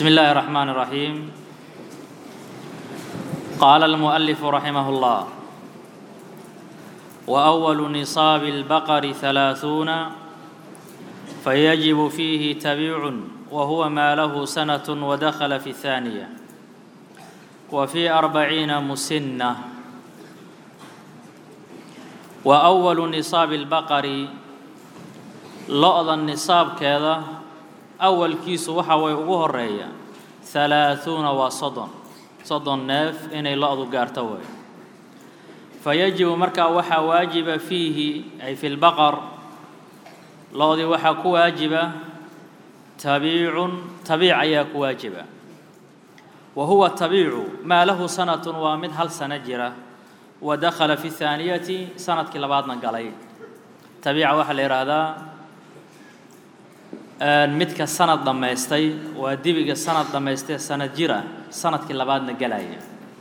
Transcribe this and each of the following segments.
بسم الله الرحمن الرحيم قال المؤلف رحمه الله وأول نصاب البقر ثلاثون فيجب فيه تبيع وهو ما له سنة ودخل في الثانية وفي أربعين مسنة وأول نصاب البقر lo-da nisaabkeeda awalkiisu waxa way ugu horeeya halaaثuuna waa soddon soddon neef inay lo-du gaarto way fayajibu markaa waxaa waajiba fiihi ay fi lbaqar lo-dii waxaa ku waajiba tabiicun tabiic ayaa ku waajiba wa huwa tabiicu maa lahu sanatun waa mid hal sano jira wa dakhala fi اthaaniyati sanadkii labaadna galay tabiica waxaa la yidhaahdaa midka sanad dhammaystay waa dibiga sanad dhammaystay sanad jira sanadkii labaadna gelaya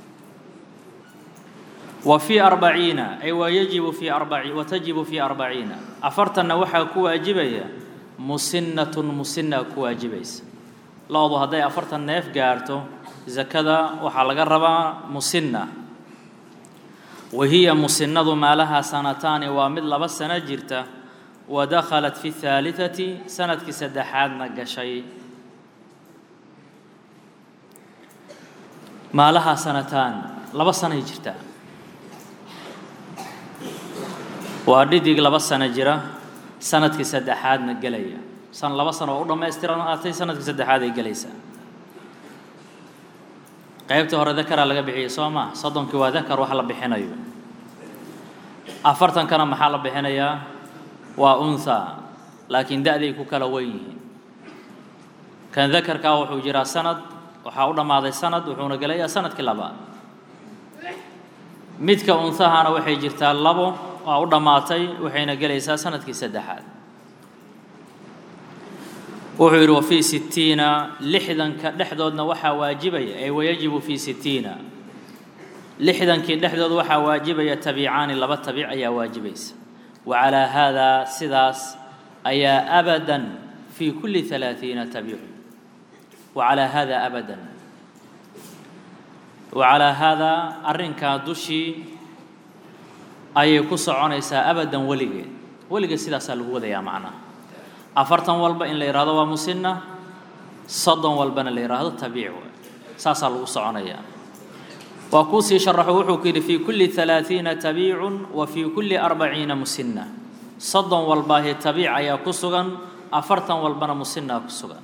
wa fii arbaciina ay wayajibu fii arbaci watajibu fii arbaciina afartanna waxaa ku waajibaya musinnatun musinna ku waajibaysa lo-du hadday afartan neef gaarto sakada waxaa laga rabaa musinna wa hiya musinnadu maalaha sanataani waa mid laba sano jirta wa dakhalat fi اhaaliثati sanadkii saddexaadna gashay maalaha sanataan laba sanay jirtaa waa dhidig laba sano jira sanadkii saddexaadna gelaya san laba sano oo u dhammaystiran aatay sanadkii saddexaad ay gelaysaa qaybtii hore dakaraa laga bixiyey soo maa soddonkii waa dakar wax la bixinayo afartankana maxaa la bixinayaa waa unhaa laakiin da-day ku kala wen yihiin kan dakarkaa wuxuu jiraa sanad waxaa u dhammaaday sanad wuxuuna gelayaa sanadkii labaad midka unhahana waxay jirtaa labo waa u dhammaatay waxayna gelaysaa sanadkii saddexaad wuxuu yidhi wa fii sittiina lixdanka dhexdoodna waxaa waajibaya ay wayajibu fii sittiina lixdankii dhexdood waxaa waajibaya tabiicaani laba tabiic ayaa waajibaysa wa calaa haadaa sidaas ayaa abadan fii kulli halaaثiina tabiicu wa calaa haadaa abadan wa calaa haadaa arrinkaa dushii ayay ku soconaysaa abadan weligeed weligeed sidaasaa lagu wadayaa macnaha afartan walba in la yidhahdo waa musinna soddon walbana la yidhaahdo tabiic saasaa lagu soconayaa waa kuu sii sharaxo wuxuu ku yidhi fii kulli halaaثiina tabiicun wa fii kulli arbaciina musinna soddon walbaahi tabiic ayaa ku sugan afartan walbana musinaa ku sugan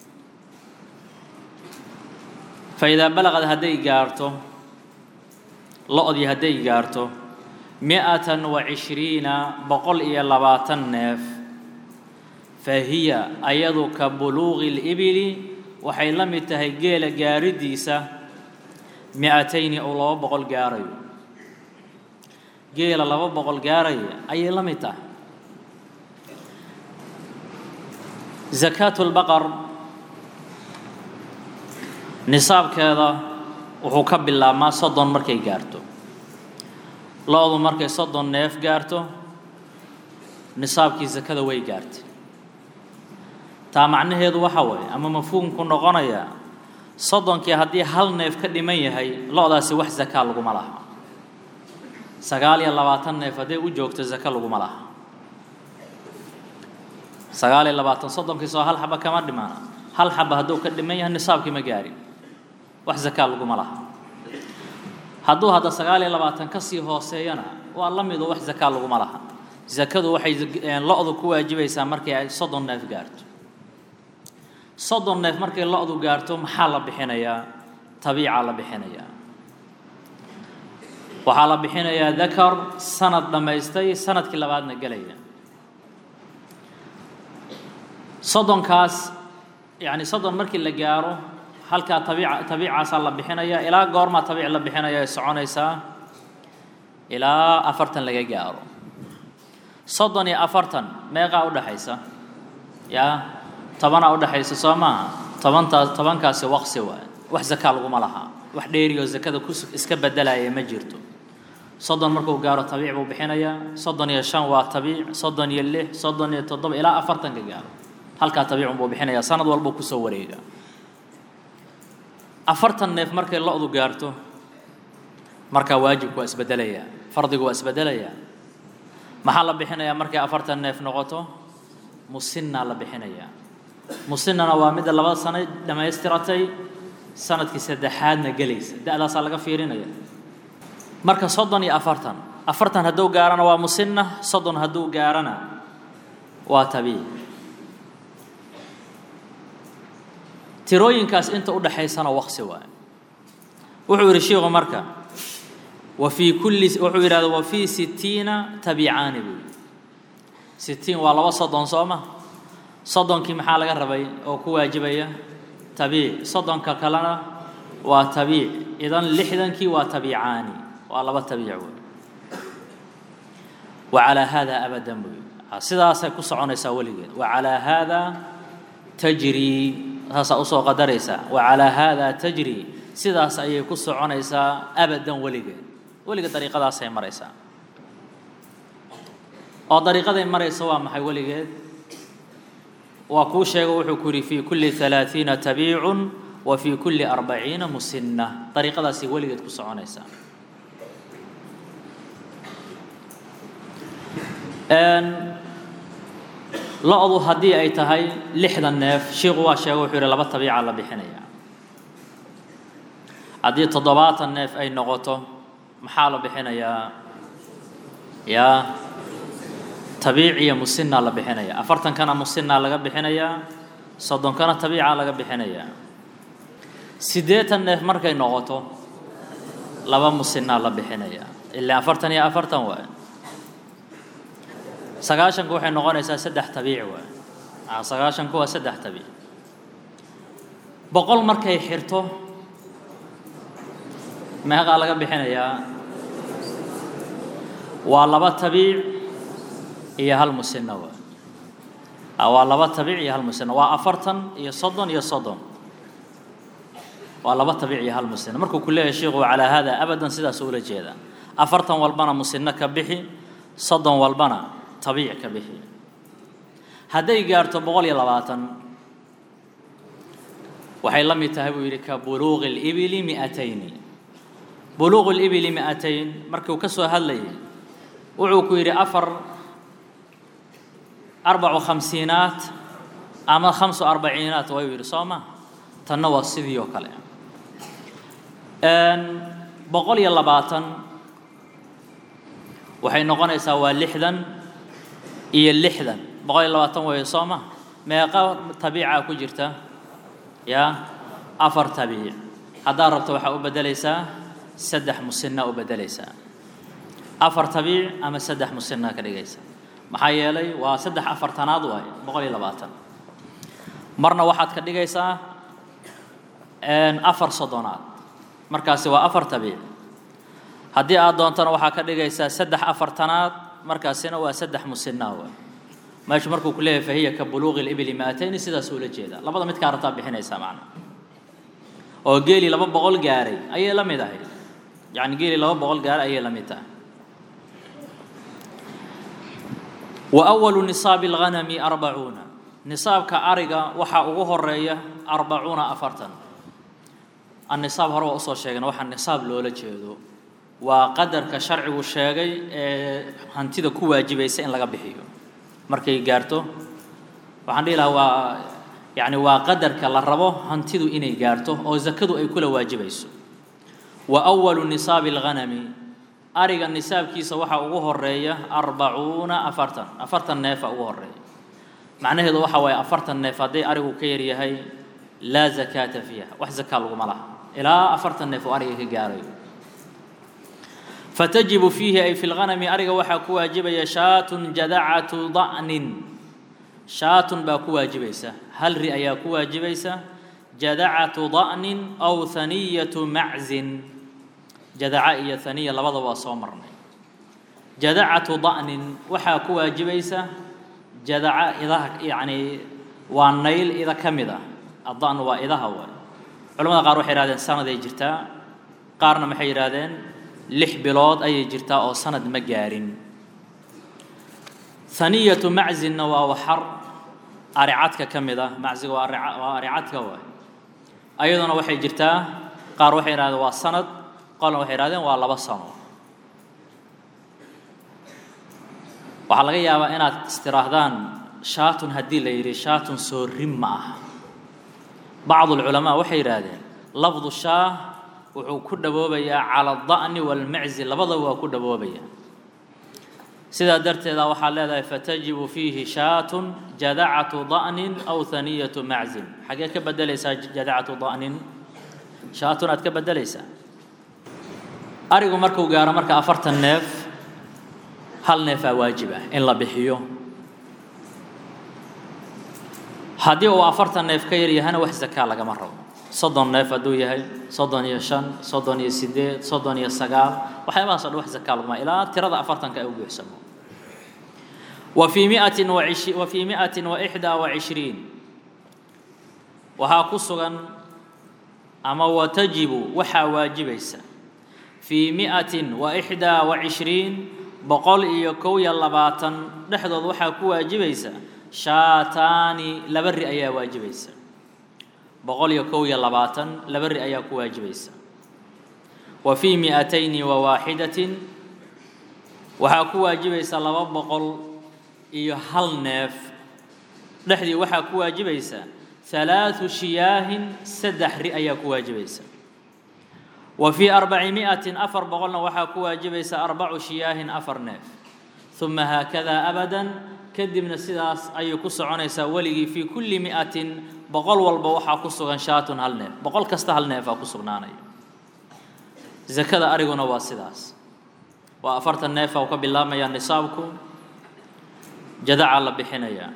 fa idaa balaqad hadday gaarto lo-dii hadday gaarto mi-atan wa cishriina boqol iyo labaatan neef fa hiya ayadu ka buluuqi اlibili waxay la mid tahay geela gaaridiisa mi-atayni oo laba boqol gaarayo geela laba boqol gaaraya ayay la mid tahay zakaatu lbaqar nisaabkeeda wuxuu ka bilaabmaa soddon markay gaarto lo-du markay soddon neef gaarto nisaabkii sakada way gaartay taa macnaheedu waxa waye ama mafhuumku noqonaya soddonkii haddii hal neef ka dhiman yahay lo-daasi wax zakaa laguma laha sagaal iyo labaatan neef hadday u joogto zaka laguma laha sagaal iyo labaatan soddonkiis oo hal xaba kama dhimana hal xaba hadduu ka dhiman yahay nisaabkii ma gaarin wax zakaa laguma laha hadduu hadda sagaal iyo labaatan ka sii hooseeyana waa la mido wax zakaa laguma laha zakadu waxay lo-du ku waajibaysaa markii ay soddon neef gaarto soddon neef markay lo-du gaarto maxaa la bixinayaa tabiicaa la bixinayaa waxaa la bixinayaa dakar sanad dhammaystay sanadkii labaadna gelaya soddonkaas yacni soddon markii la gaaro halkaa tabiica tabiicaasaa la bixinayaa ilaa goormaa tabiic la bixinaya ay soconaysaa ilaa afartan laga gaaro soddon iyo afartan meeqaa udhexaysa yaa tobanaa udhexaysa soo maaha tobantaas tobankaasi waqsi waay wax zakaa laguma lahaa wax dheeriyoo zakada ku iska bedelaya ma jirto soddon markuu gaaro tabiic buu bixinayaa soddon iyo shan waa tabiic soddon iyo lix soddon iyo toddoba ilaa afartanka gaaro halkaa tabiicun buu bixinayaa sanad walbuu kusoo wareegaa afartan neef markay lo-du gaarto markaa waajibku waa isbedelayaa fardigu waa isbedelayaa maxaa la bixinayaa markay afartan neef noqoto musinaa la bixinayaa musinnana waa midda labada sano dhammaystiratay sanadkii saddexaadna gelaysa da-daasaa laga fiirinaya marka soddon iyo afartan afartan hadduu gaarana waa musinna soddon hadduu gaarana waa tabiic tirooyinkaas inta u dhaxaysana waqsi waayo wuxuu yidhi shiikhu marka wa fii kulli wuxuu yidhahda wa fii sittiina tabiicaani buu yidhi sittiin waa laba soddon soo ma soddonkii maxaa laga rabay oo ku waajibaya tabiic soddonka kalena waa tabiic idan lixdankii waa tabiicaani waa laba tabiic wey wa calaa haada abadan buu yidhi sidaasay ku soconaysaa weligeed wa calaa haada tajrii saasaa usoo qadaraysaa wa calaa haada tajri sidaas ayay ku soconaysaa abadan weligeed weliga dariiqadaasay maraysaa oo dariiqaday maraysa waa maxay weligeed waa kuu sheego wuxuu ku yidhi fii kulli ثalaaثiina tabiicun wa fii kulli arbaciina musinna dariiqadaasay weligeed ku soconaysaa lo-du haddii ay tahay lixdan neef shiiku waa sheego wuxuu yidhi laba tabiica la bixinaya haddii toddobaatan neef ay noqoto maxaa la bixinayaa yaa tabiic iyo musinaa la bixinaya afartankana musinaa laga bixinayaa soddonkana tabiica laga bixinayaa siddeetan neef markay noqoto laba musinaa la bixinayaa ilaa afartan iyo afartan waay sagaashanku waxay noqonaysaa saddex tabiic waay sagaashanku waa saddex tabiic boqol markay xirto meeqaa laga bixinayaa waa laba tabiic iyo hal musina waay waa laba tabiic iyo hal musina waa afartan iyo soddon iyo soddon waa laba tabiic iyo hal musina markuu ku leeyahay sheikhu calaa haada abadan sidaas ula jeeda afartan walbana musino ka bixi soddon walbana tabiic ka bixi hadday gaarto boqol iyo labaatan waxay la mid tahay buu yidhi ka buluuqi libili mi'atayni buluuqu libili mi'atayn markuu ka soo hadlayay wuxuu ku yidhi afar arbacu khamsiinaat ama khamsu arbaciinaat wayuu yidhi soo ma tanna waa sidii oo kale boqol iyo labaatan waxay noqonaysaa waa lixdan iyo lixdan boqol iyo labaatan weeye soo ma meeqa tabiica ku jirta yaa afar tabiic haddaad rabto waxaa u beddelaysaa saddex musinaa u beddelaysaa afar tabiic ama saddex musinaa ka dhigaysa maxaa yeelay waa saddex afartanaad waaye boqol iyo labaatan marna waxaad ka dhigaysaa afar soddonaad markaasi waa afar tabiic haddii aad doontana waxaa ka dhigaysaa saddex afartanaad markaasina waa saddex musinaa waay meeshu markuu ku leeyahay fahiya ka buluuqi libili maatayni sidaas ula jeedaa labada midkaa rabtaa bixinaysaa macna oo geeli laba boqol gaaray ayay la mid ahayd yacni geeli laba boqol gaaray ayay la mid tahay wa awalu nisaabi alghanami arbacuuna nisaabka ariga waxaa ugu horeeya arbacuuna afartan annisaab hore waa usoo sheegna waxaa nisaab loola jeedo waa qadarka sharcigu sheegay ee hantida ku waajibaysa in laga bixiyo markay gaarto waxaan dhihi lahaa waa yacni waa qadarka la rabo hantidu inay gaarto oo zakadu ay kula waajibayso wa awalu nisaabi alghanami ariga nisaabkiisa waxaa ugu horeeya arbacuuna afartan afartan neefa ugu horeeya macnaheedu waxa waaye afartan neef hadday arigu ka yaryahay laa zakaata fiiha wax zakaa laguma laha ilaa afartan neef oo ariga ka gaarayo fatajibu fiihi ay fi lghanami ariga waxaa ku waajibaya shaatun jadacatu da'nin shaatun baa ku waajibaysa hal ri ayaa ku waajibaysa jadacatu da'nin aw haniyatu maczin jadaca iyo haniya labada waa soo marnay jadacatu da'nin waxaa ku waajibaysa jadaca idaha yacni waa nayl ida ka mid ah addan waa idaha waay culamada qaar waxay yihahdeen sanaday jirtaa qaarna maxay yidhahdeen lix bilood ayay jirtaa oo sanad ma gaarin haniyatu maczinna waa waxar aricadka ka mid ah macziga waa waa aricadka waay ayaduna waxay jirtaa qaar waxay yidhahdeen waa sanad qolna waxay yidhahdeen waa laba sano waxaa laga yaabaa inaad istiraahdaan shaatun haddii la yidhi shaatun soo rim ma aha bacdu alculamaa waxay yidhaahdeen lafdu shaah wuxuu ku dhawoobayaa cala ada'ni waalmaczi labadaba waa ku dhawoobaya sidaa darteeda waxaad leedahay fatajibu fiihi shaatun jadacatu da'nin aw haniyatu maczin xaggee ka bedelaysaa jadacatu da'nin shaatun aad ka bedelaysaa arigu markuu gaaro marka afartan neef hal neefaa waajib ah in la bixiyo haddii uu afartan neef ka yar yahana wax zakaa lagama rabo soddon neef hadduu yahay soddon iyo shan soddon iyo siddeed soddon iyo sagaal waxyaabahaas o dhan wax zakaa laguma ilaa tirada afartanka ay u buuxsamo wa fii miatin waish wa fii miatin wa ixdaa wa cishriin waxaa ku sugan ama watajibu waxaa waajibaysa fii miatin wa ixdaa wa cishriin boqol iyo kow iyo labaatan dhexdood waxaa ku waajibaysa shaataani laba ri ayaa waajibaysa boqol iyo kow iyo labaatan laba ri ayaa ku waajibaysa wa fii mi'atayni wa waaxidatin waxaa ku waajibaysa laba boqol iyo hal neef dhexdii waxaa ku waajibaysa halaathu shiyaahin saddex ri ayaa ku waajibaysa wa fii arbaci mi'atin afar boqolna waxaa ku waajibaysa arbacu shiyaahin afar neef uma haakadaa abadan kadibna sidaas ayay ku soconaysaa weligii fii kulli mi'atin boqol walba waxaa ku sugan shaatun hal neef boqol kasta hal neefaa ku sugnaanaya zakada ariguna waa sidaas waa afartan neefa u ka bilaabmayaa nisaabku jadaca la bixinayaa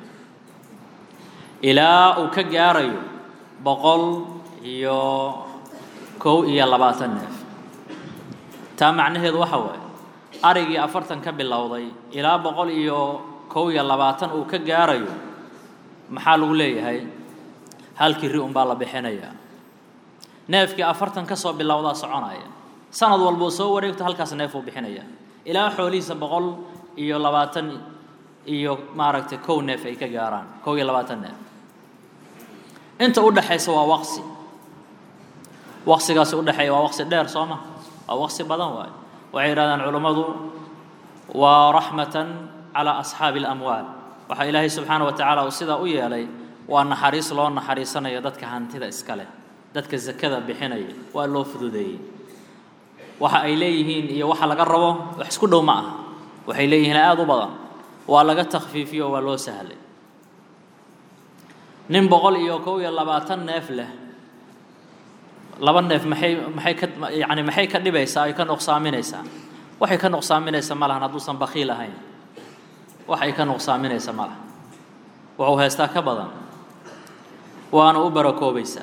ilaa uu ka gaarayo boqol iyo kow iyo labaatan neef taa macnaheedu waxa waaye arigii afartan ka bilowday ilaa boqol iyo kow iyo labaatan uu ka gaarayo maxaa lagu leeyahay halkii ri unbaa la bixinayaa neefkii afartan ka soo bilowdaa soconaya sanad walbuu soo wareegto halkaas neef uu bixinaya ilaa xoolihiisa boqol iyo labaatan iyo maaragtay kow neef ay ka gaaraan kow iyo labaatan neef inta u dhaxaysa waa waqsi waqsigaasi u dhexeeya waa waqsi dheer soo ma waa waqsi badan waayo waxay yidhahdaan culummadu waa raxmatan calaa asxaabi alamwaal waxaa ilaahay subxaana wa tacaala uu sidaa u yeelay waa naxariis loo naxariisanayo dadka hantida iska leh dadka zakada bixinaya waa loo fududeeyey waxa ay leeyihiin iyo waxa laga rabo wax isku dhow ma aha waxay leeyihiin aada u badan waa laga takfiifiyo waa loo sahlay nin boqol iyo kow iyo labaatan neef leh laba neef maxay maxay ka yacni maxay ka dhibaysaa ay ka nuqsaaminaysaa waxay ka nuqsaaminaysa ma lahan hadduusan bakiil ahayn wax ay ka nuqsaaminaysa ma laha wuxuu haystaa ka badan waana u barakoobaysaa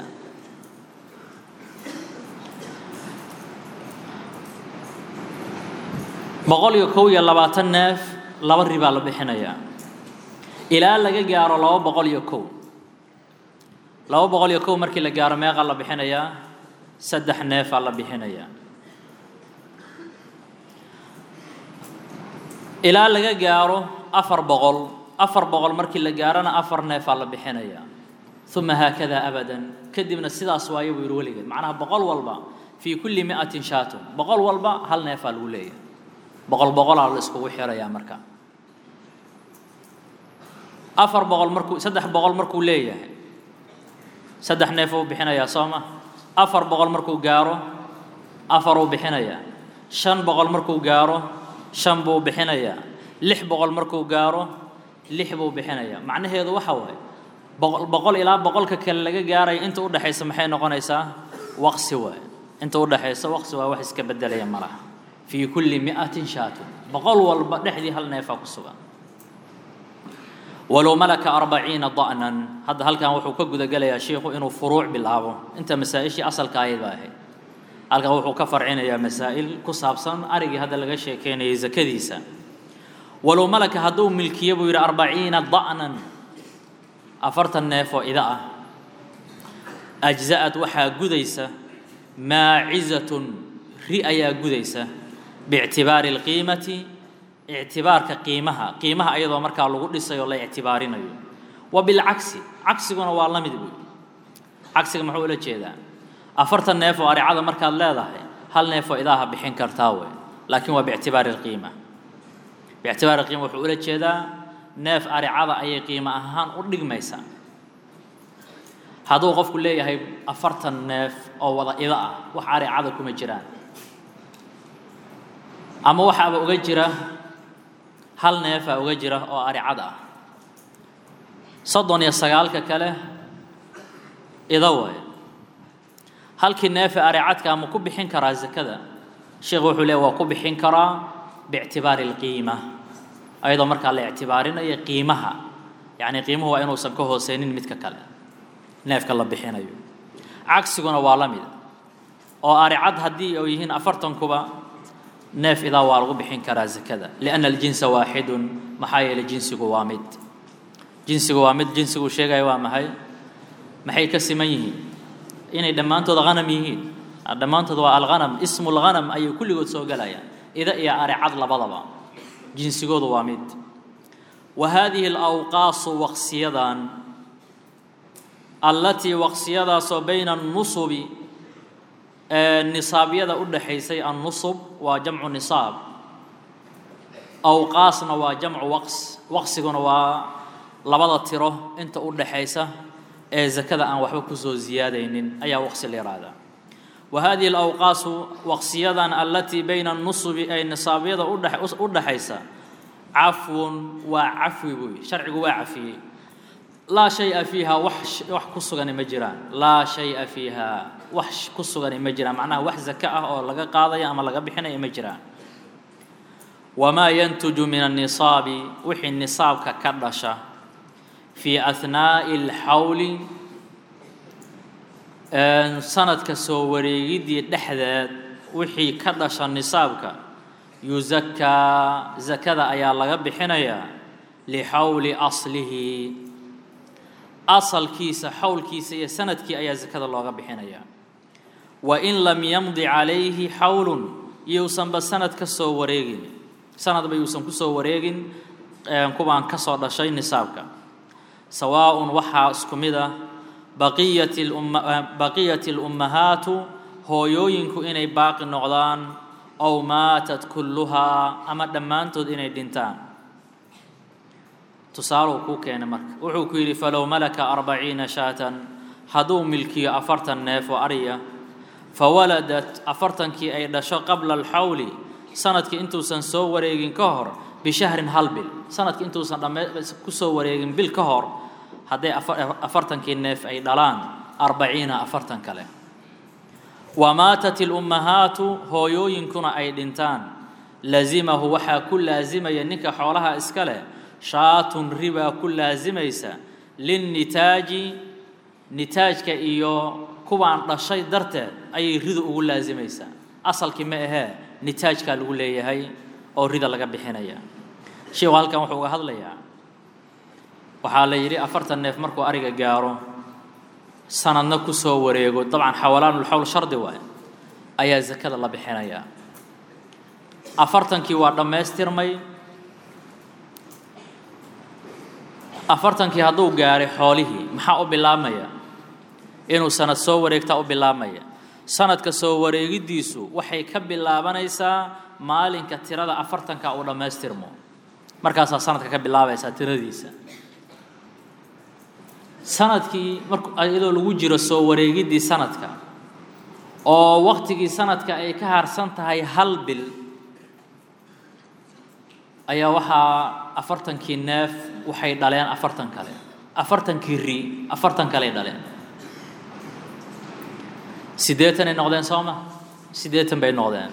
boqol iyo kow iyo labaatan neef laba ribaa la bixinayaa ilaa laga gaaro laba boqol iyo kow laba boqol iyo kow markii la gaaro meeqaa la bixinayaa saddex neefaa la bixinayaa ilaa laga gaaro afar boqol afar boqol markii la gaarona afar neefaa la bixinayaa uma haakadaa abadan kadibna sidaas waayo buu yidhi weligeed macnaha boqol walba fii kulli mi'atin shaatun boqol walba hal neefaa lagu leeyahay boqol boqolaa la iskugu xirayaa marka afar boqol markuu saddex boqol markuu leeyahay saddex neef uu bixinayaa soo ma afar boqol markuu gaaro afar uu bixinayaa shan boqol markuu gaaro shan buu bixinayaa lix boqol markuu gaaro lix buu bixinayaa macnaheedu waxa waaye boqol boqol ilaa boqolka kale laga gaaraya inta u dhexaysa maxay noqonaysaa waqsi waaye inta u dhexaysa waqsi waa wax iska beddelaya ma laha fii kulli mi'atin shaatun boqol walba dhexdii hal neefaa ku sugan walow malaka arbaciina da'nan hadda halkan wuxuu ka gudagelayaa shiikhu inuu furuuc bilaabo inta masaa-ishii asalka ahayd baa ahayd halkan wuxuu ka farcinayaa masaa'il ku saabsan arigii hadda laga sheekeynayay zakadiisa walow malaka hadduu milkiyo buu yidhi arbaciina da'nan afartan neef oo ida ah ajza'ad waxaa gudaysa maacizatun ri ayaa gudaysa biictibaari alqiimati ictibaarka qiimaha qiimaha ayadoo markaa lagu dhisayo la ictibaarinayo wa bilcagsi cagsiguna waa la mid buy cagsiga muxuu ula jeedaa afartan neef oo aricada markaad leedahay hal neef oo idaaha bixin kartaa wey laakiin waa biictibaari alqiima biictibaari alqiima wuxuu ula jeedaa neef aricada ayay qiimo ahaan u dhigmaysaa hadduu qofku leeyahay afartan neef oo wada ida ah wax aricada kuma jiraan ama waxaaba uga jira hal neefaa uga jira oo aricad ah soddon iyo sagaalka kale ida waay halkii neefe aricadka ma ku bixin karaa zakada sheekhu wuxuu leeya waa ku bixin karaa biictibaari alqiima ayadoo markaa la ictibaarinayo qiimaha yacni qiimuhu waa inuusan ka hooseynin midka kale neefka la bixinayo cagsiguna waa la mid oo aricad haddii ay yihiin afartankuba neef idaa waa lagu bixin karaa zakada lianna aljinsa waaxidun maxaa yeelay jinsigu waa mid jinsigu waa mid jinsigu sheegaya waa maxay maxay ka siman yihiin inay dhammaantood hanam yihiin dhammaantood waa alhanam ismu lhanam ayay kulligood soo gelayaan ida iyo aricad labadaba jinsigoodu waa mid wa haadihi alawqaasu waqsiyadan allatii waqsiyadaasoo bayna annusubi nisaabyada u dhaxaysay annusub waa jamcu nisaab awqaasna waa jamcu waqs waqsiguna waa labada tiro inta u dhaxaysa ee zakada aan waxba kusoo ziyaadaynin ayaa waqsi la yihahdaa wa hadihi alawqaasu waqsiyadan allatii bayna annusubi ay nisaabyada u dhaxaysa cafwun waa cafwi buuyi sharcigu waa cafiyey laa shaya fiiha wax wax ku sugani ma jiraan laa shaya fiiha wax ku sugani ma jiraan macnaha wax zaka ah oo laga qaadaya ama laga bixinaya ma jiraan wamaa yantuju min annisaabi wixii nisaabka ka dhasha fii ahnaa'i alxawli sanadka soo wareegiddii dhexdeed wixii ka dhasha nisaabka yusakaa zakada ayaa laga bixinayaa lixawli aslihi asalkiisa xawlkiisa iyo sanadkii ayaa zakada looga bixinayaa wa in lam yamdi calayhi xawlun iyousanba sanad ka soo wareegin sanadba yuusan ku soo wareegin kuwaan ka soo dhashay nisaabka sawaaءun waxaa isku mid ah baqiyat umma baqiyat اlummahaatu hooyooyinku inay baaqi noqdaan ow maatat kulluhaa ama dhammaantood inay dhintaan tusaaluu kuu keenay marka wuxuu ku yidhi falow malaka arbaciina shaatan hadduu milkiyo afartan neef oo ariya fawaladat afartankii ay dhasho qabla alxawli sanadkii intuusan soo wareegin ka hor bishahrin hal bil sanadkii intuusan dhamme ku soo wareegin bil ka hor hadday afartankii neef ay dhalaan arbaciina afartan kale wamaatat ilummahaatu hooyooyinkuna ay dhintaan lazimahu waxaa ku laasimaya ninka xoolaha iska leh shaatun ribaa ku laasimaysa linnitaaji nitaajka iyo kuwaan dhashay darteed ayay ridu ugu laasimaysaa asalkii ma ahee nitaajkaa lagu leeyahay oo rida laga bixinaya sheikhu halkan wuxuu uga hadlayaa waxaa la yidhi afartan neef markuu ariga gaaro sanadna ku soo wareego dabcan xawalaanulxawl shardi waay ayaa zakada la bixinayaa afartankii waa dhammaystirmay afartankii hadduu gaaray xoolihii maxaa u bilaabmaya inuu sanad soo wareegtaa u bilaabmaya sanadka soo wareegiddiisu waxay ka bilaabanaysaa maalinka tirada afartanka uu dhammaystirmo markaasaa sanadka ka bilaabaysaa tiradiisa sanadkii mark iyadoo lagu jiro soo wareegiddii sanadka oo waktigii sanadka ay ka harsan tahay hal bil ayaa waxaa afartankii neef waxay dhaleen afartan kale afartankii ri afartan kaley dhaleen siddeetanay noqdeen soo ma siddeetan bay noqdeen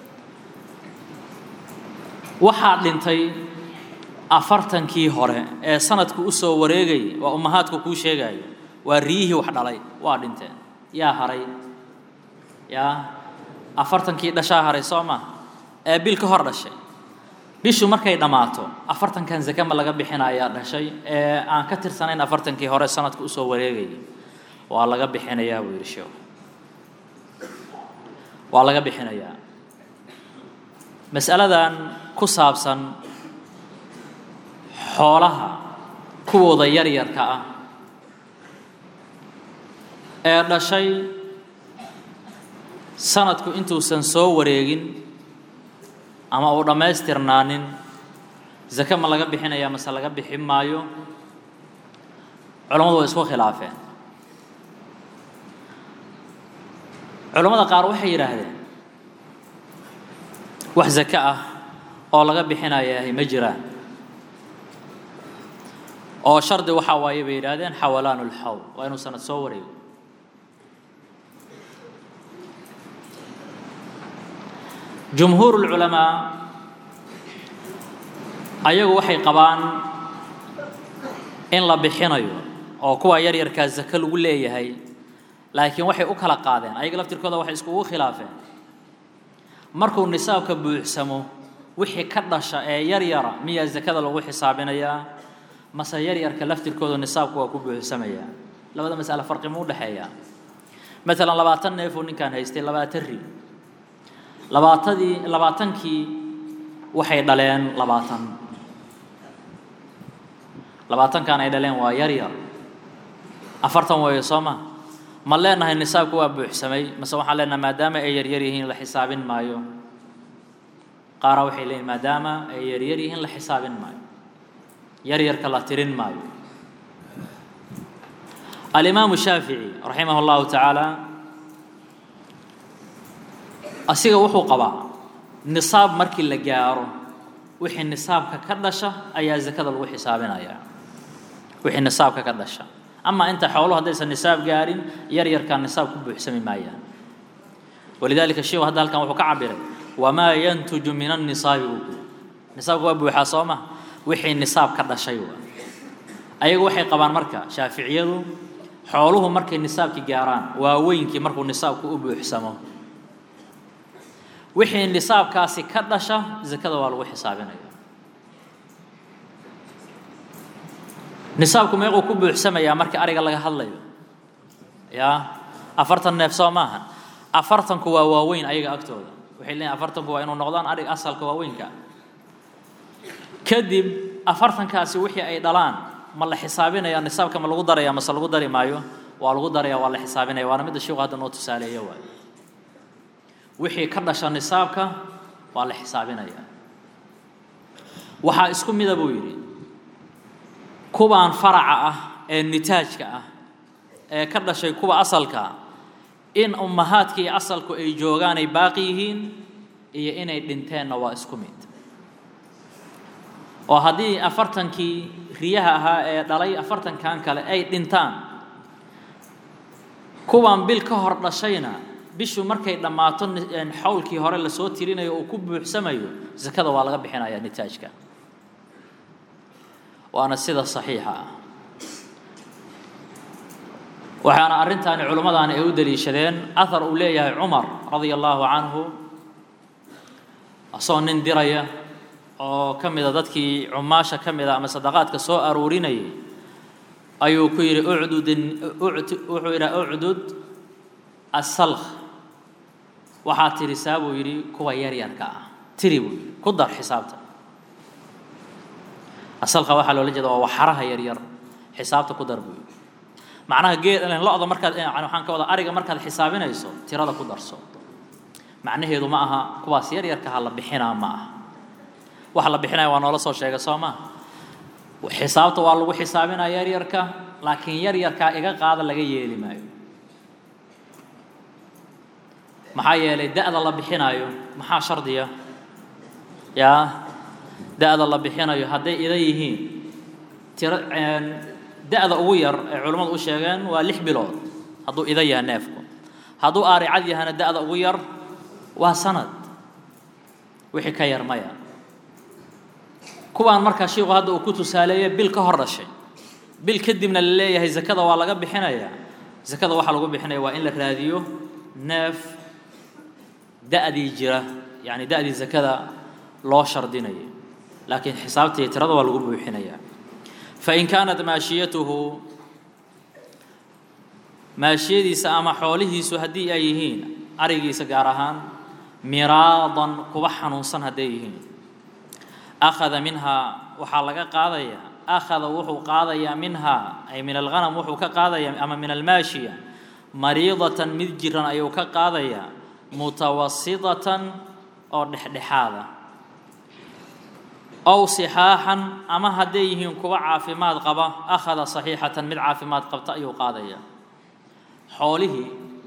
waxaa dhintay afartankii hore ee sanadku u soo wareegayay waa ummahaadku kuu sheegayo waa riyihii wax dhalay waa dhinteen yaa haray yaa afartankii dhashaa haray soo ma ee bil ka hor dhashay bishu markay dhammaato afartankan zake ma laga bixinayaa dhashay ee aan ka tirsanayn afartankii hore sanadka usoo wareegayay waa laga bixinayaa buu yidhi sheekhu waa laga bixinayaa mas'aladan ku saabsan xoolaha kuwooda yaryarka ah ee dhashay sanadku intuusan soo wareegin ama uu dhammaystirnaanin zake ma laga bixinaya mase laga bixin maayo culammadu way isku khilaafeen culammada qaar waxay yidhaahdeen wax zake ah oo laga bixinayahay ma jiraan oo shardi waxaa waaye bay yidhaahdeen xawalaanu lxawl waa inuu sanad soo wareego jumhuur اlculamaa ayagu waxay qabaan in la bixinayo oo kuwa yar yarkaa zake lagu leeyahay laakiin waxay u kala qaadeen ayaga laftirkooda waxay iskugu khilaafeen markuu nisaabka buuxsamo wixii ka dhasha ee yar yara miyaa zakada lagu xisaabinayaa mase yar yarka laftirkooda nisaabku waa ku buuxsamayaa labada mas'ale farqi ma u dhexeeyaa maalan labaatan neefuu ninkaan haystay labaatan ri labaatadii labaatankii waxay dhaleen labaatan labaatankan ay dhaleen waa yar yar afartan weeyo soo ma ma leenahay nisaabku waa buuxsamay mase waxaan leenahay maadaama ay yaryar yihiin la xisaabin maayo qaara waxay leeyihin maadaama ay yaryar yihiin la xisaabin maayo yaryarka la tirin maayo alimaamu shaafici raximah اllahu tacaala asiga wuxuu qabaa nisaab markii la gaaro wixii nisaabka ka dhasha ayaa zakada lagu xisaabinayaa wixii nisaabka ka dhasha ama inta xooluhu haddaysan nisaab gaarin yar yarkaa nisaab ku buuxsami maayaan walidaalika sheikhu hadda halkan wuxuu ka cabiray wamaa yantuju min annisaabi uu ku nisaabka waa buuxaa soo ma wixii nisaab ka dhashay waa ayagu waxay qabaan marka shaaficiyadu xooluhu markay nisaabki gaaraan waaweynkii markuu nisaabku u buuxsamo wixii nisaabkaasi ka dhasha zakada waa lagu xisaabinaya nisaabku meequu ku buuxsamayaa markii ariga laga hadlayo yaa afartan neef soo maaha afartanku waa waaweyn ayaga agtooda waxay leeyihin afartanku waa inuu noqdaan arig asalka waaweynka kadib afartankaasi wixii ay dhalaan ma la xisaabinaya nisaabka ma lagu daraya mase lagu dari maayo waa lagu daraya waa la xisaabinaya waana midda sheikhu hadda noo tusaaleeya waay wixii ka dhasha nisaabka waa la xisaabinaya waxaa isku mida buu yidhi kuwaan faraca ah ee nitaajka ah ee ka dhashay kuwa asalka in ummahaadkii iyo asalku ay joogaan ay baaqi yihiin iyo inay dhinteenna waa isku mid oo haddii afartankii riyaha ahaa ee dhalay afartankan kale ay dhintaan kuwan bil ka hor dhashayna bishu markay dhammaato xawlkii hore lasoo tirinayo uu ku buuxsamayo zakada waa laga bixinaya nitaajka waana sida saxiixa ah waxaana arrintaani culimmadaani ay u daliishadeen ahar uu leeyahay cumar radia allaahu canhu asagoo nin diraya oo ka mida dadkii cumaasha ka mida ama sadaqaadka soo aruurinayay ayuu ku yidhi ucdudin wuxuu yidhaha ucdud asalkh waxaa tirisaa buu yidhi kuwa yaryarka ah tiri buu yidhi ku dar xisaabta asalka waxaa loola jeeda waa waxaraha yaryar xisaabta ku dar buu yidhi macnaha geed lo-da markaad waxaan ka wadaa ariga markaad xisaabinayso tirada ku darso macnaheedu ma aha kuwaas yaryarka ha la bixinaa ma aha waxa la bixinaya waa noola soo sheegay soo maa xisaabta waa lagu xisaabinaa yaryarka laakiin yaryarkaa iga qaada laga yeeli maayo maxaa yeelay da-da la bixinaayo maxaa shardiya yaa da-da la bixinayo hadday ida yihiin tiro da-da ugu yar ee culimmadu u sheegeen waa lix bilood hadduu ida yahay neefku hadduu aaricad yahana da-da ugu yar waa sanad wixii ka yar maya kuwaan markaa shiiku hadda uu ku tusaaleeye bil ka hor dhashay bil kadibna la leeyahay zakada waa laga bixinayaa zakada waxaa lagu bixinaya waa in la raadiyo neef da-dii jira yacni da-dii zakada loo shardinayo laakiin xisaabta iyo tirada waa lagu buuxinayaa fain kaanat maashiyatuhu maashiyadiisa ama xoolihiisu haddii ay yihiin arigiisa gaar ahaan miraadan kuwa xanuunsan hadday yihiin akhada minhaa waxaa laga qaadayaa akhada wuxuu qaadayaa minhaa ay min alghanam wuxuu ka qaadayaa ama min almaashiya mariidatan mid jiran ayuu ka qaadayaa mutawasitatan oo dhexdhexaada ow sixaaxan ama hadday yihiin kuwa caafimaad qaba akhada saxiixatan mid caafimaad qabta ayuu qaadaya xoolihii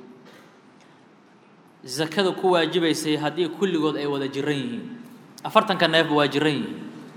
sakada ku waajibaysay haddii kulligood ay wada jiran yihiin afartanka neefba waa jiran yihiin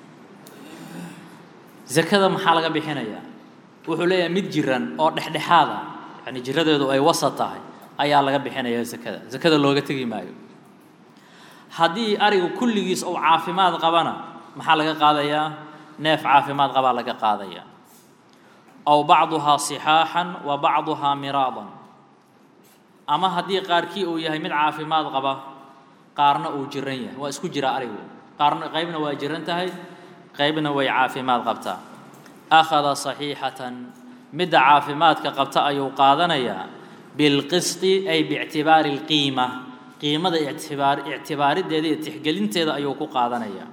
sakada maxaa laga bixinayaa wuxuu leeyahay mid jiran oo dhexdhexaada yani jiradeedu ay wasad tahay ayaa laga bixinayaa sakada sakada looga tegi maayo haddii ariga kulligiis uu caafimaad qabana maxaa laga qaadayaa neef caafimaad qabaa laga qaadaya aw bacduhaa sixaaxan wa bacduhaa miraadan ama haddii qaarkii uu yahay mid caafimaad qaba qaarna uu jiran yahay waa isku jira arigu qaarna qaybna waa jiran tahay qaybna way caafimaad qabtaa akhada saxiixatan midda caafimaadka qabta ayuu qaadanayaa bilqisti ay biictibaari alqiima qiimada ictibaar ictibaarideeda iyo tixgelinteeda ayuu ku qaadanayaa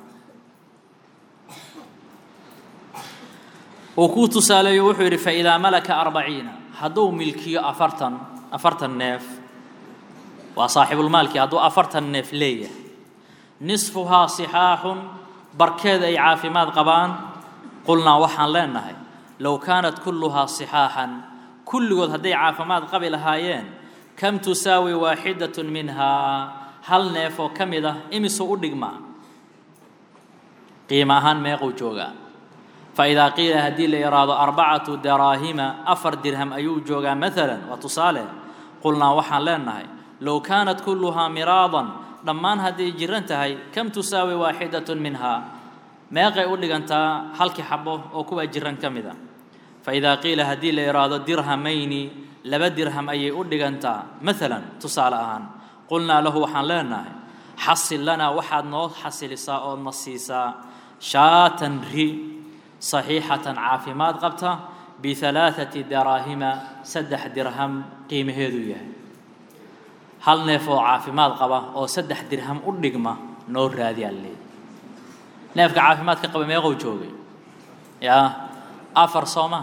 uu kuu tusaaleeyo wuxuu yidhi faidaa malaka arbaciina hadduu milkiyo afartan afartan neef waa saaxibulmaalkii hadduu afartan neef leeyahay nisfuhaa sixaaxun barkeed ay caafimaad qabaan qulnaa waxaan leenahay low kaanat kulluhaa sixaaxan kulligood hadday caafimaad qabi lahaayeen kam tusaawi waaxidatun minhaa hal neef oo ka mid ah imisuu u dhigmaa qiimo ahaan meequu joogaa faidaa qiila haddii la yidhaahdo arbacatu daraahima afar dirham ayuu joogaa maalan waa tusaale qulnaa waxaan leenahay low kaanat kulluhaa miraadan dhammaan hadday jiran tahay kam tusaawi waaxidatun minhaa meeqay u dhigantaa halkii xabo oo kuwaa jiran ka mid a faidaa qiila haddii la yidhaahdo dirhamayni laba dirham ayay u dhigantaa maalan tusaale ahaan qulnaa lahu waxaan leenahay xasil lanaa waxaad noo xasilisaa ood na siisaa shaatan ri saxiixatan caafimaad qabta bihalaaثati daraahima saddex dirham qiimaheedu yahay hal neef oo caafimaad qaba oo saddex dirham u dhigma noo raadiyaa leed neefka caafimaadka qaba meeqou joogay yaa afar sooma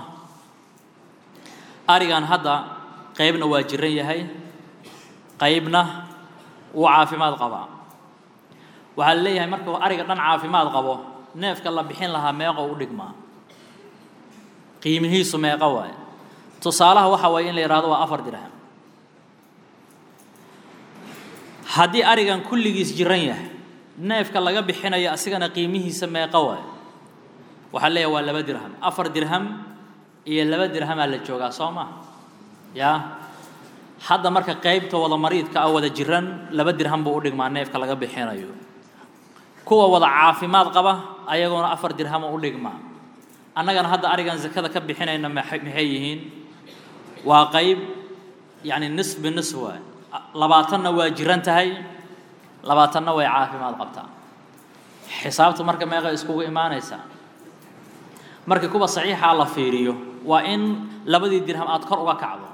arigan hadda qaybna waa jiran yahay qaybna wuu caafimaad qabaa waxaa la leeyahay markuu ariga dhan caafimaad qabo neefka la bixin lahaa meeqo u dhigmaa qiimihiisu meeqo waaye tusaalaha waxa waaye in la yidhahdo waa afar dirham haddii arigan kulligiis jiran yahay neefka laga bixinayo asigana qiimihiisa meeqo waaye waxaa leeyahay waa laba dirham afar dirham iyo laba dirhamaa la joogaa soo maa yaa hadda marka qaybta wada mariidka ah wada jiran laba dirham buu u dhigmaa neefka laga bixinayo kuwa wada caafimaad qaba ayagoona afar dirhamo u dhigmaa annagana hadda arigan sakada ka bixinayna maxay yihiin waa qayb yacni nis binis waay labaatanna waa jiran tahay labaatanna way caafimaad qabtaa xisaabtu marka meeqa iskugu imaanaysaa markii kuwa saxiixa la fiiriyo waa in labadii dirham aad kor uga kacdo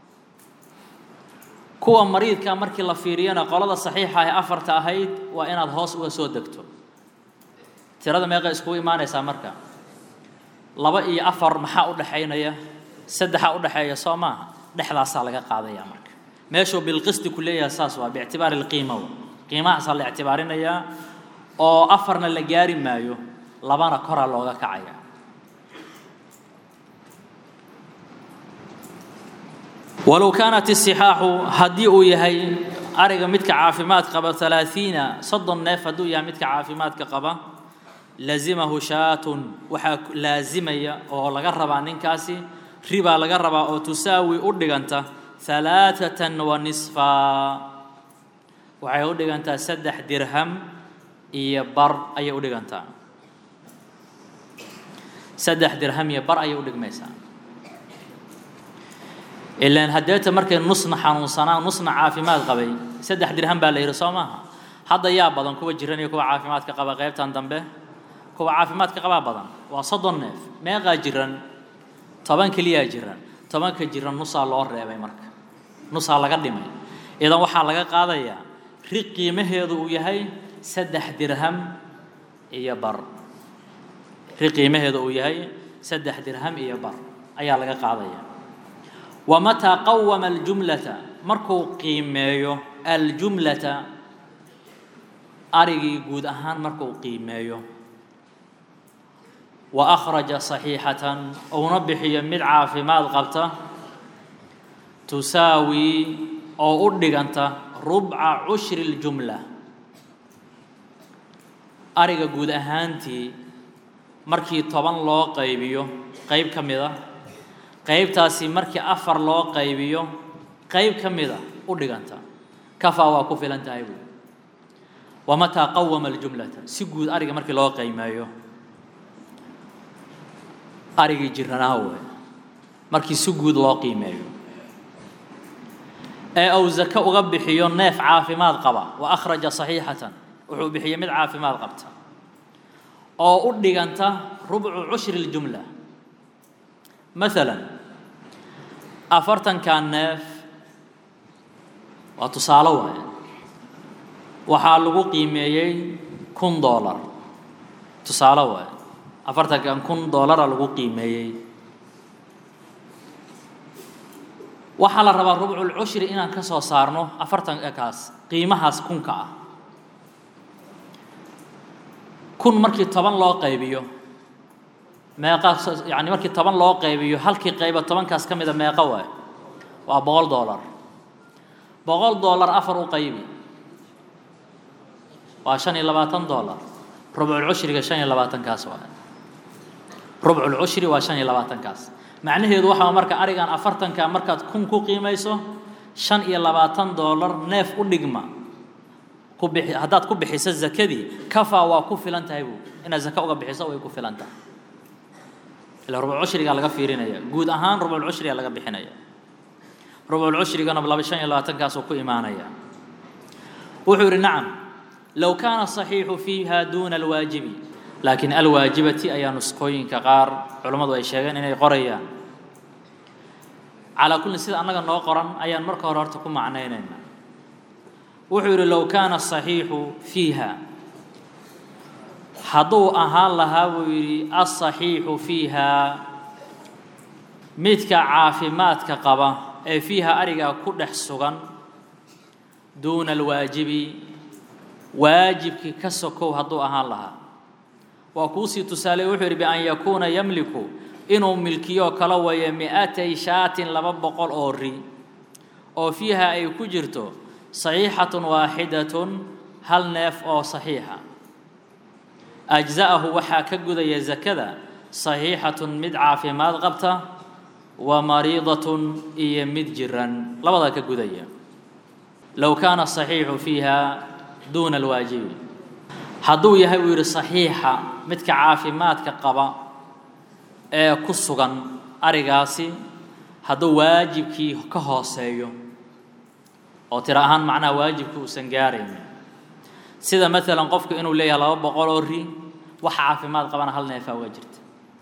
kuwa mariidka markii la fiiriyana qolada saxiixa ee afarta ahayd waa inaad hoos uga soo degto tirada meeqa iskugu imaanaysaa marka laba iyo afar maxaa u dhexaynaya saddexa u dhexeeya soo maaha dhexdaasaa laga qaadaya marka meeshuu bilqisti ku leeyahay saas waa biictibaari lqiima qiimahaasaa la ictibaarinayaa oo afarna la gaari maayo labana koraa looga kacaya walow kaanat isixaaxu haddii uu yahay ariga midka caafimaad qaba alaaiina soddon neef hadduu yahay midka caafimaadka qaba lazimahu shaatun waxaa laazimaya oo laga rabaa ninkaasi ribaa laga rabaa oo tusaawi u dhiganta halaaثatan wa nisfaa waxay u dhigantaa saddex dirham iyo bar ayay u dhigantaa saddex dirham iyo bar ayay u dhigmaysaa ilaan haddeeta markay nusna xanuunsanaa nusna caafimaad qabay saddex dirham baa la yidhi soo maaha hadda yaa badan kuwa jiran iyo kuwa caafimaadka qaba qaybtan dambe kuwa caafimaadka qabaa badan waa soddon neef meeqaa jiran toban keliyaa jiran tobanka jiran nusaa loo reebay marka nusaa laga dhimay idan waxaa laga qaadayaa ri qiimaheedu uu yahay saddex dirham iyo bar ri qiimaheedu uu yahay saddex dirham iyo bar ayaa laga qaadaya wamataa qawama aljumlata markuu qiimeeyo aljumlata arigii guud ahaan markuu qiimeeyo wa akhraja saxiixatan uuna bixiyo mid caafimaad qabta tusaawi oo u dhiganta rubca cushri اljumla ariga guud ahaantii markii toban loo qaybiyo qayb ka mid a qaybtaasi markii afar loo qaybiyo qayb ka mida u dhiganta kafaa waa ku filan tahay buui wamataa qawama aljumlata si guud ariga markii loo qiimeeyo arigii jiranaa wey markii si guud loo qiimeeyo ee uu zako uga bixiyo neef caafimaad qaba wa akhraja saxiixatan wuxuu bixiyey mid caafimaad qabta oo u dhiganta rubcu cushri اljumla maalan afartankaa neef waa tusaale waaye waxaa lagu qiimeeyey kun doolar tusaale waaye afartankan kun doolara lagu qiimeeyey waxaa la rabaa rubculcushri inaan ka soo saarno afartankaas qiimahaas kunka ah kun markii toban loo qaybiyo meeqa yani markii toban loo qaybiyo halkii qayba tobankaas ka mida meeqa waay waa boqol doolar boqol doolar afar u qaybi waa shan iyo labaatan doolar rubculcushriga shan iyo labaatankaas waay rubculcushri waa shan iyo labaatankaas macnaheedu waxaa marka arigan afartanka markaad kun ku qiimayso shan iyo labaatan doolar neef u dhigma ku bixi haddaad ku bixiso zakadii kafaa waa ku filan tahay buu inaad zaka uga bixiso way ku filan tahay ila rubculcushrigaa laga fiirinaya guud ahaan rubculcushrigaa laga bixinaya rubculcushrigana laba shan iyo labaatankaasuu ku imaanaya wuxuu yidhi nacam low kaana saxiixu fiiha duuna alwaajibi laakiin alwaajibati ayaa nusqooyinka qaar culammadu ay sheegeen inay qorayaan calaa kullin sida annaga noo qoran ayaan marka hore horta ku macnaynaynaa wuxuu yidhi low kaana asaxiixu fiiha hadduu ahaan lahaa buu yidhi asaxiixu fiiha midka caafimaadka qaba ee fiiha arigaa ku dhex sugan duuna alwaajibi waajibkii ka sokow hadduu ahaan lahaa waa kuusii tusaale wuxuu yidhi bian yakuuna yamliku inuu milkiyo kala wayo mi'atay shaatin laba boqol oo ri oo fiiha ay ku jirto saxiixatun waaxidatun hal neef oo saxiixa ajza'ahu waxaa ka gudaya zakada saxiixatun mid caafimaad qabta wa mariidatun iyo mid jiran labadaa ka gudaya low kaana asaxiixu fiiha duuna alwaajibi hadduu yahay uu yidhi saxiixa midka caafimaadka qaba ee ku sugan arigaasi hadduu waajibkii ka hooseeyo oo tiro ahaan macnaha waajibkii uusan gaaraynin sida maalan qofku inuu leeyahay laba boqol oo ri wax caafimaad qabana hal neefaa uga jirta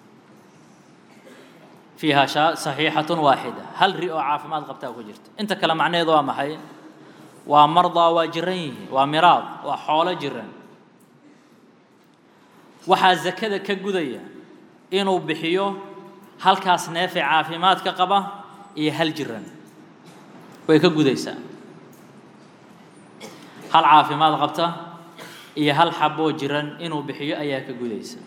fiiha saxiixatun waaxida hal ri oo caafimaad qabtaa ku jirta inta kale macnaheedu waa maxay waa mardaa waa jiran yihiin waa miraad waa xoolo jiran waxaa zakada ka gudaya inuu bixiyo halkaas neefee caafimaadka qaba iyo hal jiran way ka gudaysaa hal caafimaad qabta iyo hal xaboo jiran inuu bixiyo ayaa ka gudaysa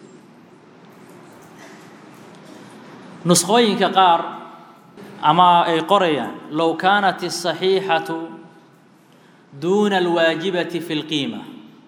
nusqooyinka qaar ama ay qorayaan low kaanat الصaxiixaةu duuna alwaajibati fi اlqiima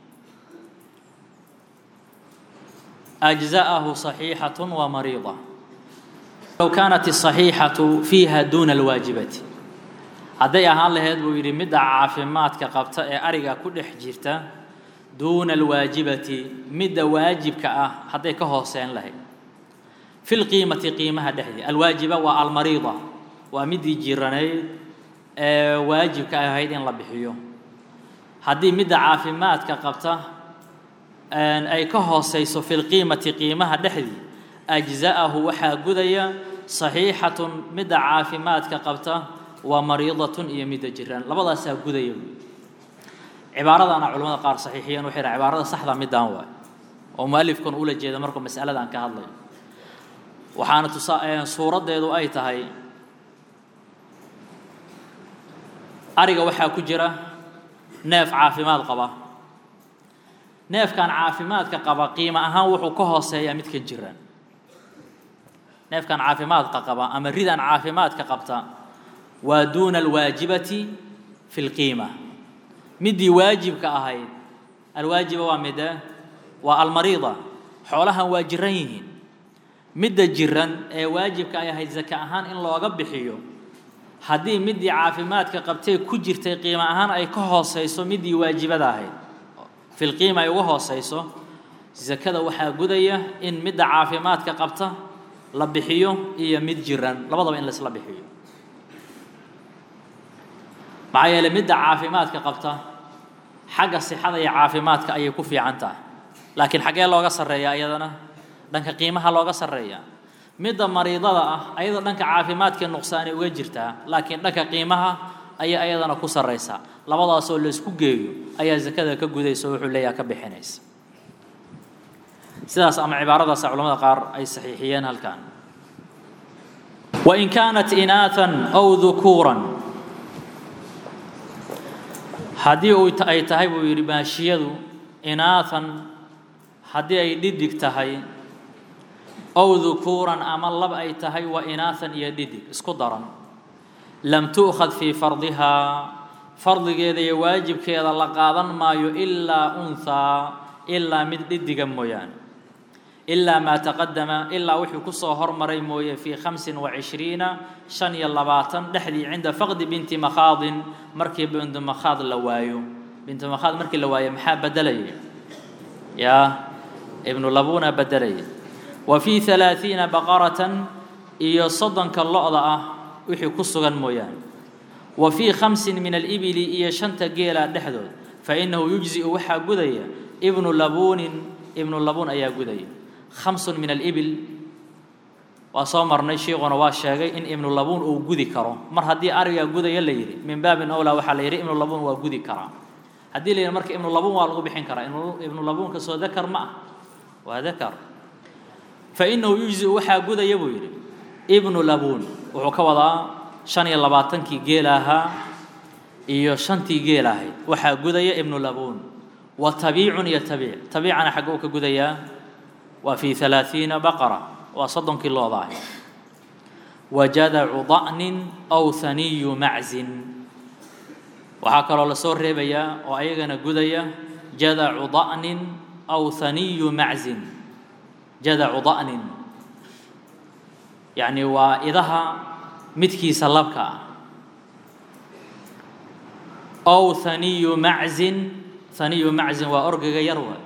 أجزأه صحيحة ومريضة لو كانت الصحيحة فيها دون الواجبة hadday ahaan lahayd buu yidhi midda caafimaadka qabta ee ariga ku dhex jirta duuna alwaajibati midda waajibka ah hadday ka hooseyn lahayd fi lqiimati qiimaha dhexdii alwaajiba waa almariida waa midii jiranayd ee waajibka ahayd in la bixiyo haddii midda caafimaadka qabta ay ka hooseyso fi lqiimati qiimaha dhexdii ajza'ahu waxaa gudaya saxiixatun midda caafimaadka qabta waa mariidatun iyo midda jiraan labadaasaa gudaya cibaaradaana culamada qaar saxiixiyeen waxay dhaha cibaarada saxda middaan waay oo mualifkan ula jeeda markuu mas'aladan ka hadlayo waxaana tusaa suuraddeedu ay tahay ariga waxaa ku jira neef caafimaad qaba neefkan caafimaadka qaba qiimo ahaan wuxuu ka hooseeyaa midkan jiran neefkan caafimaadka qaba ama ridan caafimaadka qabta waa duuna alwaajibati fi lqiima middii waajibka ahayd alwaajiba waa mide waa almariida xoolahan waa jiran yihiin midda jiran ee waajibka ay ahayd zaka ahaan in looga bixiyo haddii middii caafimaadka qabtee ku jirtay qiimo ahaan ay ka hooseyso middii waajibada ahayd filqiima ay uga hooseyso sakada waxaa gudaya in midda caafimaadka qabta la bixiyo iyo mid jiran labadaba in laisla bixiyo maxaa yeeley midda caafimaadka qabta xagga sixada iyo caafimaadka ayay ku fiican tahay laakiin xaggee looga sarreeyaa iyadana dhanka qiimaha looga sarreeyaa midda mariidada ah ayadoo dhanka caafimaadka nuqsaanay uga jirtaa laakiin dhanka qiimaha ayaa ayadana ku sarraysaa labadaasoo laysku geeyo ayaa sakada ka gudaysa oo wuxuu leeyaha ka bixinaysa sidaas ama cibaaradaasa culamada qaar ay saxiixiyeen halkan wain kaanat inaathan aw dukuuran haddii uu ay tahay buu yidhi maashiyadu inaathan haddii ay dhidig tahay ow dukuuran ama lab ay tahay wa inaathan iyo dhidig isku daran lam tu'khad fii fardihaa fardigeeda iyo waajibkeeda la qaadan maayo ilaa unhaa ilaa mid dhidiga mooyaane ilaa maa taqadama ilaa wuxuu ku soo hormaray mooye fii khamsin wa cishriina shan iyo labaatan dhexdii cinda faqdi binti makhaadin markii bintu makhaad la waayo bintu makhaad markii la waayo maxaa bedelaya yaa ibnu labuna bedelaya wa fii halaaثiina baqaratan iyo soddonka lo-da ah wixii ku sugan mooyaane wa fii khamsin min alibili iyo shanta geela dhexdood fainahu yujzi'u waxaa gudaya ibnu labuunin ibnu labuun ayaa gudaya khamsun min alibil waa soo marnay sheikuna waa sheegay in ibnu labuun uu gudi karo mar haddii arigaa gudaya la yidhi min baabin owlaa waxaa la yidhi ibnu labuun waa gudi karaa haddii la yidhi marka ibnu labuun waa lagu bixin karaa ibnu labuunka soo dakar ma ah waa dakar fainahu yujziu waxaa gudaya buu yidhi ibnu labuun wuxuu ka wadaa shan iyo labaatankii geel ahaa iyo shantii geel ahayd waxaa gudaya ibnu labuun wa tabiicun iyo tabiic tabiicana xagga uu ka gudayaa waa fii halaaثiina baqara waa soddonkii looda ahayd wa jadacu da'nin aw haniyu maczin waxaa kaloo lasoo reebayaa oo ayagana gudaya jadacu da'nin aw haniyu maczin jadacu da'nin yacni waa idaha midkiisa labka ah ow haniyu maczin haniyu maczin waa orgaga yar waay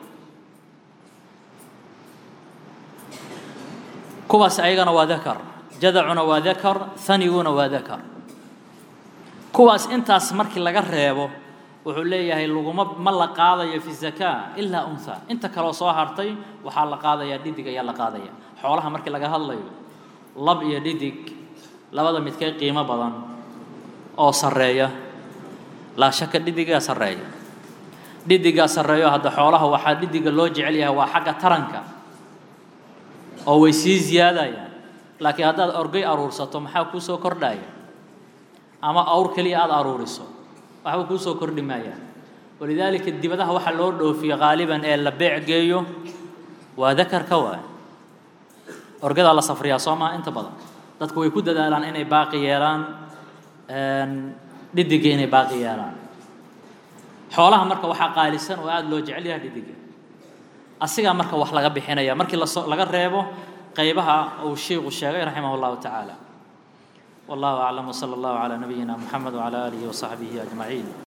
kuwaas ayagana waa dakar jadacuna waa dakar haniguna waa dakar kuwaas intaas markii laga reebo wuxuu leeyahay laguma ma la qaadayo fi zakaa ilaa unha inta kaloo soo hartay waxaa la qaadayaa dhidig ayaa la qaadaya xoolaha markii laga hadlayo lab iyo dhidig labada midkee qiimo badan oo sarreeya laa shaka dhidigaa sarreeya dhidigaa sarreeyo hadda xoolaha waxaa dhidiga loo jecel yahay waa xagga taranka oo way sii ziyaadayaan laakiin haddaad orgay aruursato maxaa kuu soo kordhaya ama awr keliya aada aruuriso waxba kuu soo kordhi maayaan walidaalika dibadaha waxaa loo dhoofiye qaaliban ee la beec geeyo waa dakarka waay orgadaa la safriyaa soo maha inta badan dadku way ku dadaalaan inay baaqi yeelaan dhidiga inay baaqi yeelaan xoolaha marka waxaa qaalisan oo aada loo jecel yahay dhidiga asigaa marka wax laga bixinaya markii laso laga reebo qaybaha uu sheikhu sheegay raximah اllahu tacaala wallahu aclam wsala allahu calaa nabiyina muxamed wcala aalihi wasaxbihi ajmaciin